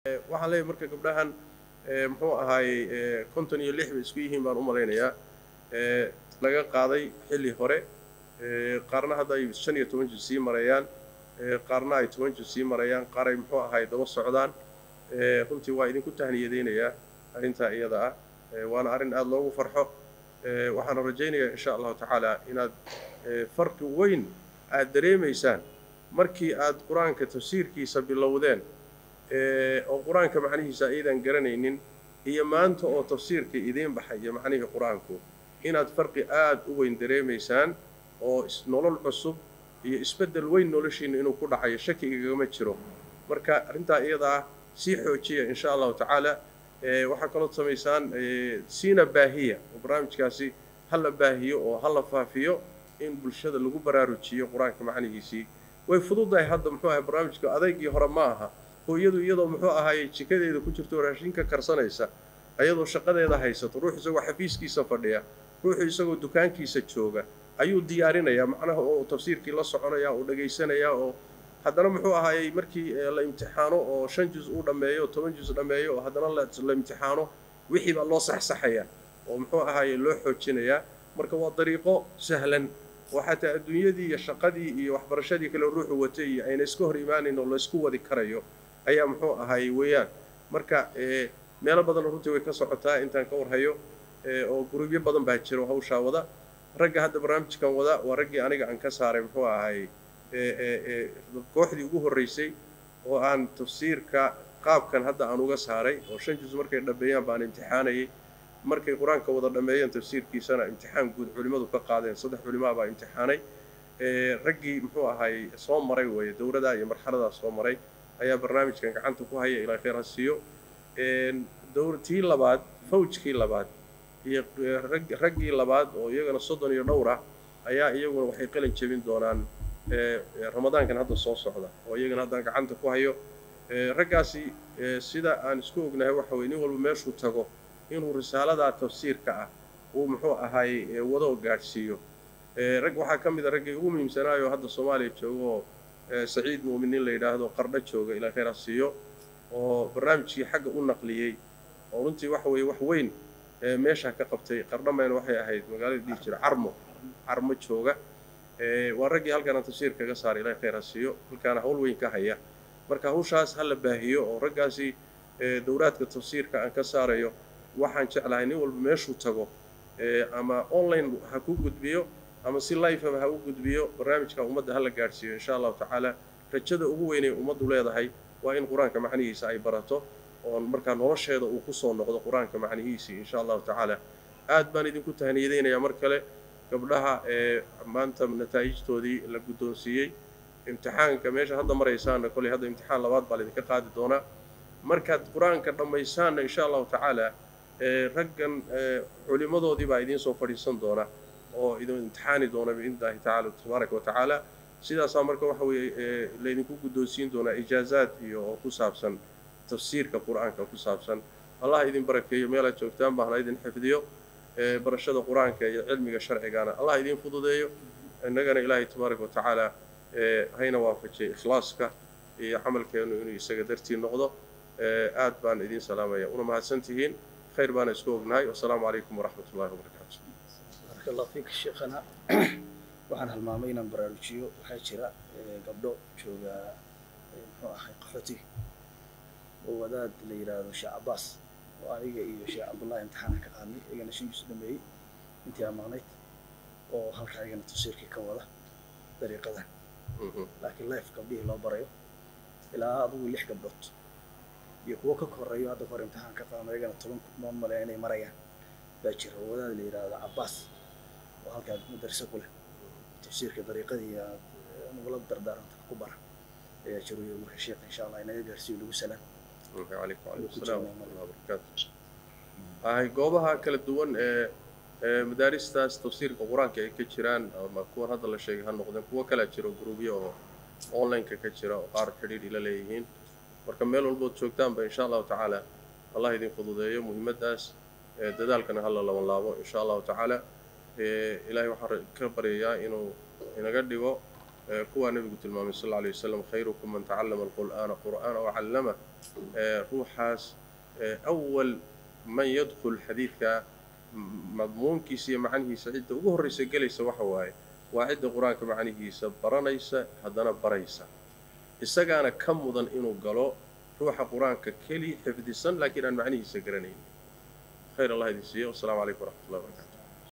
waxaan leeyahay marka gabdhahan muxuu ahaayey konton iyo lix bay isku yihiin baan u malaynayaa laga qaaday xilli hore qaarna hadda ay shan iyo toban jir sii marayaan qaarna ay toban jir sii marayaan qaar ay muxuu ahaay daba socdaan runtii waa idinku tahniyadeynayaa arrintaa iyada ah waana arrin aada loogu farxo waxaana rajaynayaa insha allahu tacaala inaad farqi weyn aada dareemaysaan markii aad qur-aanka tafsiirkiisa bilowdeen oo qur-aanka macnihiisa aydan garanaynin iyo maanta oo tafsiirka idiin baxaya macnihii qur-aanku inaad farqi aada u weyn dareemaysaan oo nolol cusub iyo isbeddel weyn noloshiina inuu ku dhacayo shaki igagama jiro marka arrintaa iyada ah sii xoojiya insha allahu tacaala waxaa kaloo samaysaan siina baahiya oo barnaamijkaasi ha la baahiyo oo ha la faafiyo in bulshada lagu baraarujiyo qur-aanka macnihiisii way fududahay hadda muxuu ahay barnaamijka adaygii hore ma aha hooyadu iyadoo muxuu ahaayey jikadeeda ku jirto raashinka karsanaysa ayadoo shaqadeeda haysato ruux isagoo xafiiskiisa fadhiya ruuxu isagoo dukaankiisa jooga ayuu diyaarinayaa macnaha oo tafsiirkii la soconaya oo dhagaysanayaa oo haddana muxuu ahaayey markii la imtixaano oo shan juz uu dhammeeyo toban juz dhammeeyo oo haddana la imtixaano wixii baa loo saxsaxaya oo muxuu ahaayey loo xoojinayaa marka waa dariiqo sahlan oo xataa adduunyadii iyo shaqadii iyo waxbarashadii kale ruuxu watay iyo ayna iska hor imaanayn oo laysku wadi karayo ayaa muxuu ahaayey weeyaan marka meelo badanna runtii way ka socotaa intaan ka warhayo oo gurubyo badan baa jiro hawshaa wada ragga hadda barnaamijkan wada waa raggii aniga aan ka saaray muxuu ahaayey kooxdii ugu horreysay oo aan tafsiirka qaabkan hadda aan uga saaray oo shan juz markay dhammeeyaan baan imtixaanayay markay qur-aanka wada dhammeeyeen tafsiirkiisana imtixaan guud culimmadu ka qaadeen saddex culimaa baa imtixaanay raggii muxuu ahaayey soo maray weeye dowladaa iyo marxaladaa soo maray ayaa barnaamijkan gacanta ku haya ilaa khayr ha siiyo tii labaad fawjkii labaad iyo raggii labaad oo iyagana soddon iyo dhowr ah ayaa iyaguna waxay qalin jebin doonaan ramadaankan hadda soo socda oo iyagana haddaan gacanta ku hayo raggaasi sida aan isku ognahay waxa weye nin walba meeshuu tago inuu risaaladaa tafsiirka ah uu muxuu ahaayey wado gaadhsiiyo rag waxaa ka mid a raggii ugu muhiimsanaayo hadda soomaaliya jooga oo saciid mu'miniin la yidhaahdo qardho jooga ilaa khayr ha siiyo oo barnaamijkii xagga u naqliyey oo runtii waxa weeye wax weyn meeshaa ka qabtay qardhamayna waxay ahayd magaalada dhihi jira carmo carmo jooga waa raggii halkaan aan tafsiir kaga saaray ilaahay khayr ha siiyo halkaana hawl weyn ka haya marka hawshaas ha la baahiyo oo raggaasi dowlaadka tafsiirka aan ka saarayo waxaan jeclahay nin walba meeshuu tago ama online ha ku gudbiyo ama si lifeba ha u gudbiyo barnaamijka ummadda ha la gaadhsiiyo insha allahu tacaala rajada ugu weynay ummaddu leedahay waa in qur-aanka macnihiisa ay barato oo markaa nolosheeda uu kusoo noqdo qur-aanka macnihiisii insha allahu tacaala aad baan idinku tahniyadeynayaa mar kale gabdhaha ee maanta nataa'ijtoodii la guddoonsiiyey imtixaanka meesha hadda maraysaanna kolley hadda imtixaan labaad baa laydinka qaadi doonaa markaad qur-aanka dhammaysaanna insha allahu tacaala raggan culimmadoodii baa idiin soo fadhiisan doona oo idin imtixaani doona biidnillahi tacaala tabaaraka wa tacaala sidaasaa marka waxa weeye laydinku guddoonsiin doonaa ijaazaad iyo oo ku saabsan tafsiirka qur-aanka ku saabsan allah idin barakeeyo meelaad joogtaan baa hala idin xifdiyo barashada qur-aanka iyo cilmiga sharcigana allah idin fududeeyo innagana ilaahay tabaaraka wa tacaala hayna waafajiyo ikhlaaska iyo camalkeenu inuu isaga dartii noqdo aad baan idin salaamaya una mahadsan tihiin khayr baana isku ognahay wasalaamu calaykum waraxmat ullahi wabarakaatu بارك الله فيك شيخنا waxaan halmaamay inaan baraarujiyo waxaa jira gabdho jooga muxuu ahay qaxooti oo wadaad la yidhaahdo sheekh cabaas oo aniga iyo sheekh cabdullahi imtixaanka ka qaadnay iyagana shankiisu dhameeyey intii aan maqnayd oo halka iyagana tafsiirkii ka wada dariiqadan laakiin life gabdhihii loo barayo ilaa adugu lix gabdhood iyo kuwo ka koreeyo hadda hore imtixaan ka qaadno iyagana toban ma maleya inay marayaan baa jira oo wadaad la yidhaahdo cabaas oo halkaa madarse ku leh tafsiirka dariiqadii aad nagula dardaaranta ku bara ayaa jiro iyo marka sheekh insha allah inaga gaarsiiyo lagu salaam calaykum calaykum salaam waraxmatullahi wabarakaatu ahay goobaha kala duwan ee ee madaaristaas tafsiirka qur-aanka ay ka jiraan ama kuwan hadda la sheegay ha noqdeen kuwo kalaa jiro gruubyo oo online-ka ka jira oo qaar xidhiidh ila leeyihiin marka meel walbood joogtaanba insha allahu tacaala allah idin fududeeyo muhiimaddaas dadaalkana hala laban laabo insha allahu tacaala ilaahay waxaan ka baryayaa inuu inaga dhigo kuwaa nebigu tilmaamay sal alla alay wasalam khayrukum man tacallama alqur'aana qur'aana wacallama ruuxaas awal man yadkhul xadiidka madmuunkiisa iyo macnihiisa cidda ugu horraysa gelaysa waxa waaye waa cidda qur-aanka macnihiisa baranaysa haddana baraysa isagaana ka mudan inuu galo ruuxa qur-aanka keli xifdisan laakiin aan macnihiisa garanayn khayr allah idin siiyo wasalaamu calaykum waraxmat ullahi wabarakatu